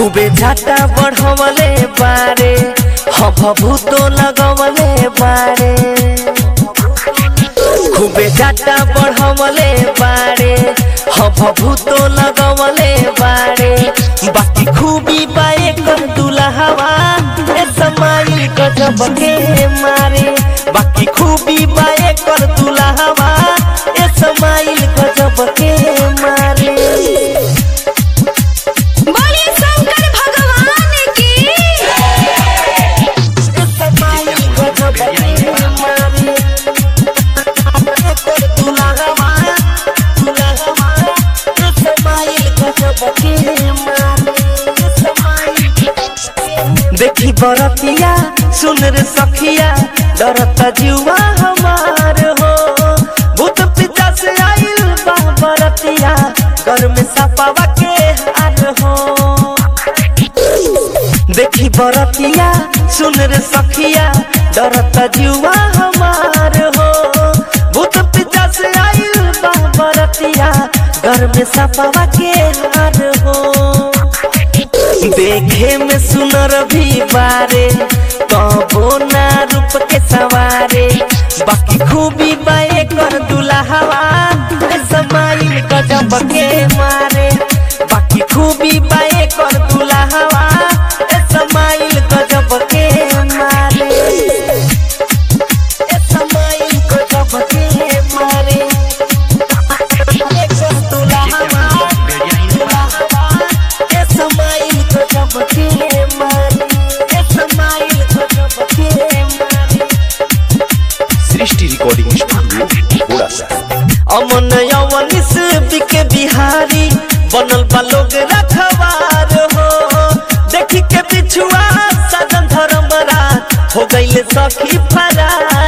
खूबे झाटा बढ़वले बारे हब भूतो लगवले बारे खूबे झाटा बढ़वले बारे हब भूतो लगवले बारे बाकी खूबी बाए कर दुल्हवा ए समाई गजब के मारे बाकी खूबी बाए कर दुल्हवा ए समाई गजब के मारे बोले शंकर भगवान की देखी बरतिया सुन रे सखिया डरता जुआ हमार हो भूत पिता से आइल बा बरतिया घर में सपावा के हार हो देखी बरतिया सुन रे सखिया डरता जुआ हमार हो भूत पिता से आइल बा बरतिया घर में सपावा के हार हो देखे में सुनर भी बारे कबो ना रूप के सवारे बाकी खूबी बाए कर दुल्हवा समाइल गजब के मारे बाकी खूबी बाए कर दुल्हवा समाइल गजब के मारे ए समाइल गजब के मारे ए कर दुल्हवा दुल्हवा ए समाइल गजब के मारे ए समाइल गजब के मारे सृष्टि रिकॉर्डिंग स्टूडियो घोड़ा सा अमन यवनिस बिके बिहारी बनल बा लोग रखवार हो देखी के पिछुआ सदन धर्मरा हो गईले सखी फरार